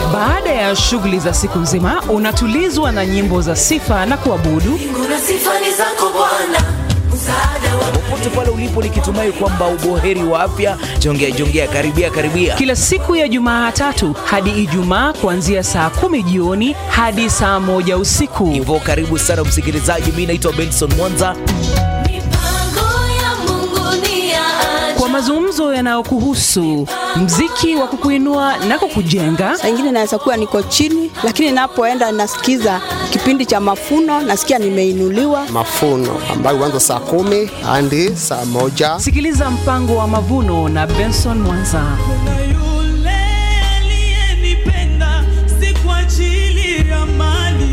Baada ya shughuli za siku nzima, unatulizwa na nyimbo za sifa na kuabudu. Kuna sifa ni zako Bwana, msaada wa popote pale ulipo, nikitumai kwamba uboheri wa afya. Jongea jongea, karibia karibia. Kila siku ya Jumatatu hadi Ijumaa kuanzia saa kumi jioni hadi saa moja usiku. Hivyo karibu sana msikilizaji, mi naitwa Benson Mwanza. mipango ya Mungu ni ya Kwa mazungumzo yanayokuhusu, mziki wa kukuinua na kukujenga, Saa ingine naweza kuwa niko chini, lakini napoenda nasikiza kipindi cha mafuno, nasikia nimeinuliwa. mafuno ambayo huanza saa kumi hadi saa moja. sikiliza mpango wa mavuno na Benson Mwanza. na yule aliyenipenda si kwa ajili ya mali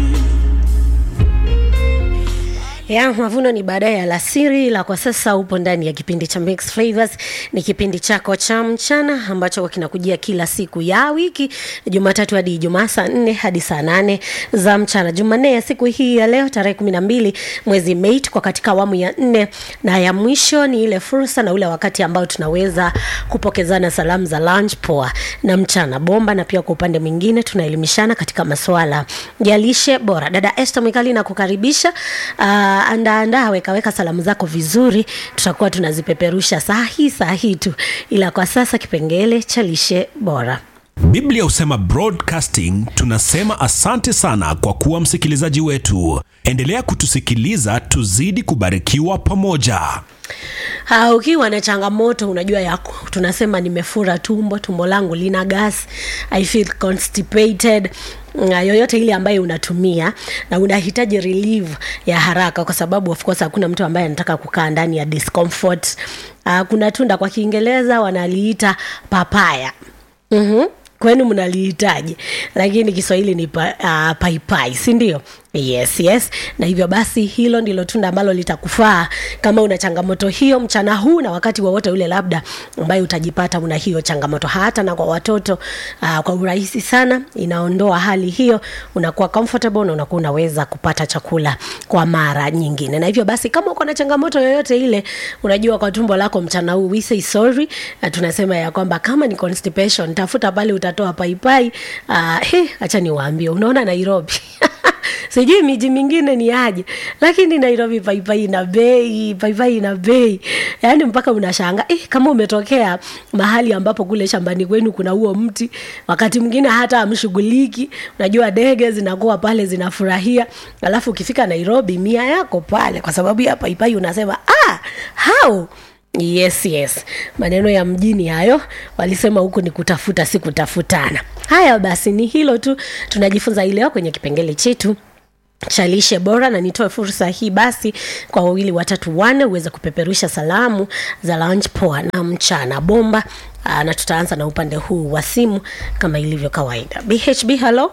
ya mavuno ni baadaye alasiri, ila kwa sasa upo ndani ya kipindi cha Mix Flavors. Ni kipindi chako cha mchana ambacho kinakujia kila siku ya wiki, Jumatatu hadi Ijumaa saa nne hadi saa nane za mchana. Jumanne ya siku hii ya leo tarehe kumi na mbili mwezi Mei, tuko katika awamu ya nne na ya mwisho. Ni ile fursa na ule wakati ambao tunaweza kupokezana salamu za lunch poa na mchana bomba, na pia kwa upande mwingine tunaelimishana katika masuala ya lishe bora. Dada Esther Mwikali na kukaribisha uh, andaandaa wekaweka salamu zako vizuri, tutakuwa tunazipeperusha saa hii saa hii tu, ila kwa sasa kipengele cha lishe bora. Biblia husema broadcasting, tunasema asante sana kwa kuwa msikilizaji wetu. Endelea kutusikiliza, tuzidi kubarikiwa pamoja. Ha, ukiwa na changamoto unajua yako tunasema nimefura tumbo tumbo langu lina gas i feel constipated na yoyote ile ambayo unatumia na unahitaji relief ya haraka kwa sababu of course hakuna mtu ambaye anataka kukaa ndani ya discomfort uh, kuna tunda kwa kiingereza wanaliita papaya mm-hmm. kwenu mnalihitaji lakini kiswahili ni pa, uh, paipai si ndio yes yes na hivyo basi hilo ndilo tunda ambalo litakufaa kama una changamoto hiyo mchana huu na wakati wowote ule labda ambayo utajipata una hiyo changamoto hata na kwa watoto uh, kwa urahisi sana inaondoa hali hiyo unakuwa comfortable na unakuwa unaweza kupata chakula kwa mara nyingine na hivyo basi kama uko na changamoto yoyote ile unajua kwa tumbo lako mchana huu we say sorry na tunasema ya kwamba kama ni constipation tafuta pale utatoa paipai uh, he, acha niwaambie unaona nairobi sijui miji mingine ni aje lakini nairobi paipai ina bei paipai ina bei yaani mpaka unashanga eh, kama umetokea mahali ambapo kule shambani kwenu kuna huo mti wakati mwingine hata amshughuliki unajua ndege zinakuwa pale zinafurahia alafu ukifika nairobi mia yako pale kwa sababu ya paipai unasema ah, how yes yes maneno ya mjini hayo walisema huku ni kutafuta si kutafutana haya basi ni hilo tu tunajifunza hii leo kwenye kipengele chetu cha lishe bora na nitoe fursa hii basi kwa wawili watatu wanne uweze kupeperusha salamu za lunch poa na mchana bomba Aa, na tutaanza na upande huu wa simu kama ilivyo kawaida bhb hello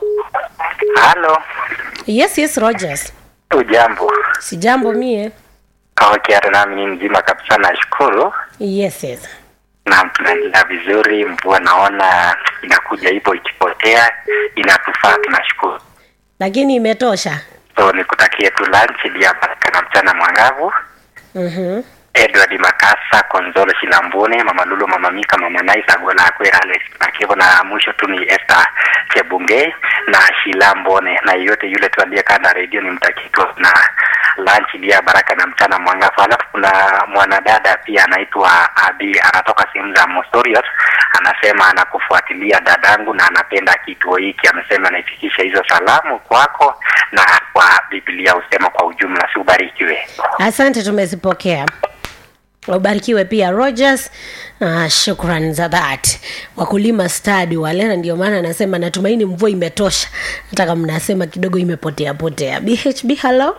Halo, yes yes rogers ujambo? sijambo mie Okay, hata nami ni mzima kabisa, nashukuru. yes yes Naam, tunaendelea vizuri. Mvua naona inakuja hivyo ikipotea, inatufaa, tunashukuru. lakini imetosha So nikutakie tu lunch iliyo baraka na mchana mwangavu. mm-hmm. Edward Makasa, Konzolo Shilambune, Mama Lulu, Mama Mika, Mama Naisa, Agola Akwera, Alex Makevo na mwisho tu ni Esther Chebunge na Shilambone na yeyote yule tu aliyekaa na redio ni mtakiko na lunch iliyo baraka na mchana mwangavu. Alafu kuna mwanadada pia anaitwa Abi, anatoka sehemu za Mosoriot, anasema anakufuatilia dadangu na anapenda kituo hiki. Amesema anaifikisha hizo salamu kwako na kwa Biblia husema kwa ujumla. Si ubarikiwe. asante tumezipokea ubarikiwe pia rogers uh, shukran za that wakulima stadi wale na ndio maana anasema natumaini mvua imetosha hata kama mnasema kidogo imepotea potea bhb hello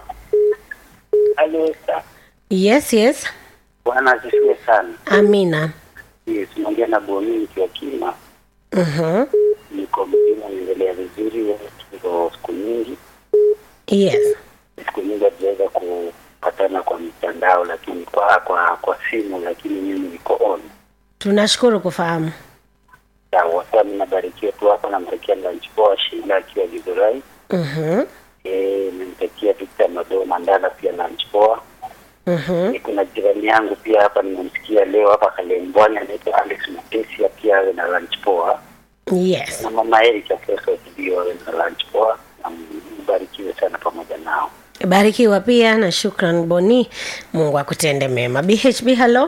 Halo, sa- yes yes Bwana asifiwe sana. amina Yes, naongea na Boni nikiwa Kima. uh-huh. Niko mzima, naendelea vizuri. Wewe tuko siku nyingi, yes siku nyingi hatujaweza kupatana kwa mitandao, lakini kwa kwa kwa simu, lakini mimi niko on. tunashukuru kufahamu Sawa, sasa mimi nabarikiwa tu hapa, namtakia lunch poa Sheila akiwa Githurai. uh-huh. Eh, namtakia Victor Mado Mandala pia lunch poa. Uh-huh. Eh, Kuna jirani yangu pia hapa nimemsikia leo hapa Kalembwani, anaitwa Alex Matesia, pia awe na lunch poa. yes na mama Erika kesho sijui wawe na lunch poa na mbarikiwe sana pamoja nao. barikiwa pia na shukran boni mungu akutende mema bhb halo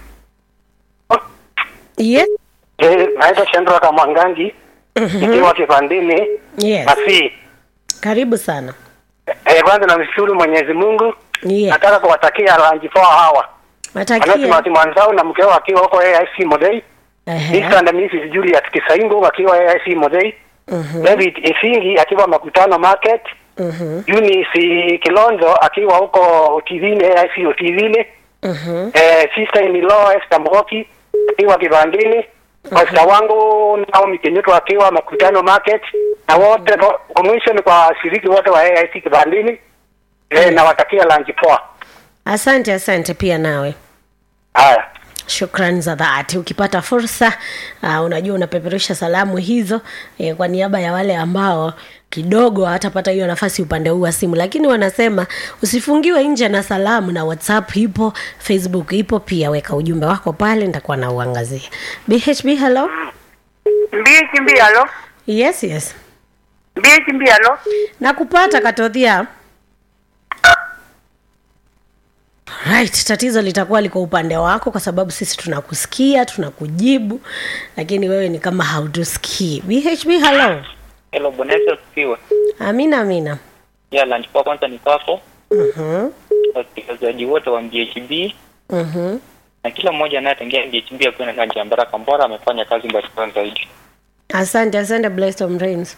yes Eh, naitwa Shendra Kamwangangi nikiwa kipandini yes Masi. karibu sana Eh, kwanza namshukuru Mwenyezi Mungu. yes Nataka kuwatakia lanji poa hawa. matakia Anasema mwanzao na mkeo akiwa huko AIC Modei. Mr. and Mrs. Julius Kisaingo wakiwa AIC Modei. David Isingi akiwa Makutano Market. Eunice Kilonzo akiwa huko Tivine AIC Tivine. Eh, sister in law Esther Mboki akiwa Kibandini. Pastor wangu Naomi Kenyuto akiwa Makutano Market na wote kwa mwisho ni kwa washiriki wote wa AIC Kibandini. Eh, nawatakia lanji poa. asante asante pia nawe Haya. shukrani za dhati ukipata fursa uh, unajua unapeperusha salamu hizo eh, kwa niaba ya wale ambao kidogo hatapata hiyo nafasi upande huu wa simu lakini wanasema usifungiwe nje na salamu na whatsapp ipo facebook ipo pia weka ujumbe wako pale nitakuwa na uangazia bhb hello Mbichi mbialo. yes yes Mbichi mbialo. nakupata katodhia right tatizo litakuwa liko upande wako kwa sababu sisi tunakusikia tunakujibu lakini wewe ni kama hautusikii bhb hello Hello, Bwana Yesu asifiwe. amina amina Ya lunch kwa kwanza ni kwako, Mhm, wasikilizaji wote wa MBHB mhm. na kila mmoja anayetengea MBHB akiwa na lunch ya Baraka Mbora amefanya kazi mbalimbali zaidi. asante asante blessed Rains.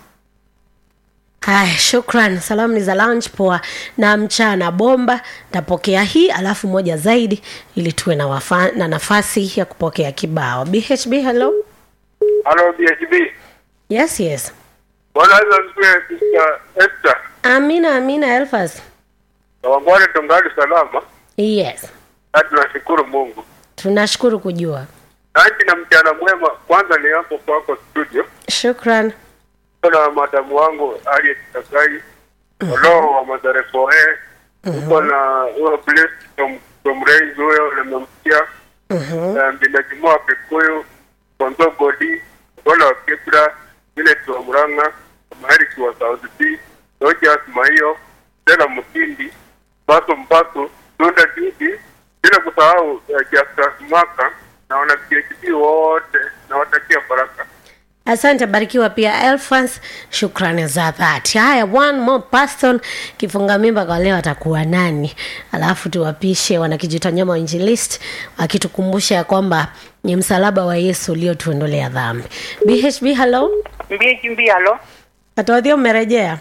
haya shukran salamu ni za lunch poa na mchana bomba ntapokea hii alafu moja zaidi ili tuwe na, wafa, na nafasi ya kupokea kibao bhb hello Halo BHB. yes yes Bwana Yesu asifiwe Sister Esther. amina amina elfas Na wangwale tungali salama. yes Na tunashukuru Mungu. tunashukuru kujua Nanyi na mchana mwema. Kwanza ni hapo kwako studio. shukran Na madamu wangu Harriet Takai. Roho wa Mazarefoe. Uko na huyo blessed from from Raise huyo nimemsikia. Na Mbinajimua Kikuyu. Konzo Godi. Bwana wa Kibra. Vile tuwa Murang'a. Maheriki wa South B. Rogers Maiyo. Tena Mutindi. Baso Mbaso. Dunda Didi. Bila kusahau uh, Justus Maka na wana PhD wote nawatakia baraka. asante barikiwa pia elfas shukrani za dhati haya one more person kifunga mimba kwa leo atakuwa nani alafu tuwapishe wanakijitanyama wa injilist wakitukumbusha ya kwamba ni msalaba wa yesu uliotuondolea dhambi bhb hello Mbichi mbialo. katoadhia umerejea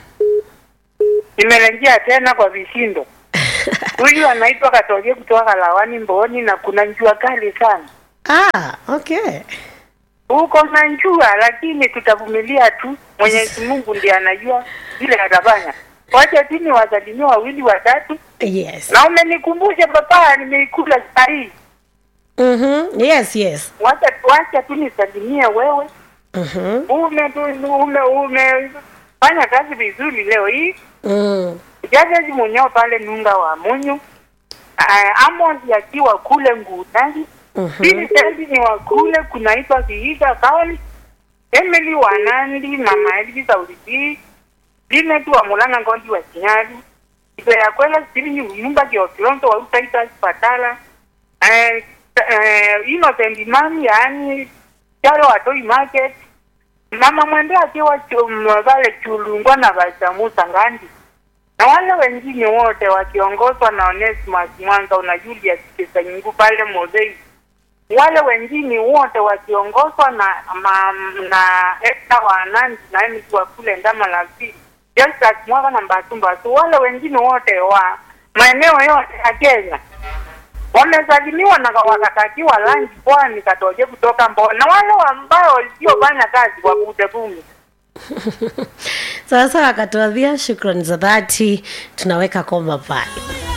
Nimerejea tena kwa vishindo. Huyu anaitwa Katoge kutoka Kalawani Mboni na kuna njua kali sana. ah, okay Huko na njua lakini tutavumilia tu. Mwenyezi Mungu ndiye anajua vile atafanya. Wacha tu ni wasalimie wawili watatu. yes Na umenikumbusha papa nimeikula sahi. mm-hmm. yes yes Wacha wacha tu nisalimie wewe. mm-hmm. Ume tu ume ume fanya kazi vizuri leo hii. mm. Jajaji mwenyewe pale Nunga wa Munyu. Uh, Amos akiwa kule Ngutani. Pili Sendi ni wa kule kunaitwa Kihiga Kaoli. Emily wa Nandi, Mama Elvis Aulidi. Linet wa Mulanga Ngondi wa Kinyali. Ibe ya kwela siri ni nyumba ya Kilonzo wa Utaita Patala. Eh eh Innocent Mami yani Charo wa Toy Market. Mama mwende akiwa chum- pale Chulungwa na Bachamusa Ngandi na wale wengine wote wakiongozwa na Onesimus Mwanza na Julius Kisanyingu pale Mozei, wale wengine wote wakiongozwa na ma, na Esther wa Nandi na Emily wa kule Ndama la Pili, Justus Mwaka na Mbasumbatu, wale wengine wote wa maeneo yote ya Kenya wamesalimiwa na wakatakiwa lanji pwani katoje kutoka Mbo, na wale ambao wasiofanya kazi wakute bumi. sawa sawa akatuadhia shukrani za dhati tunaweka koma pale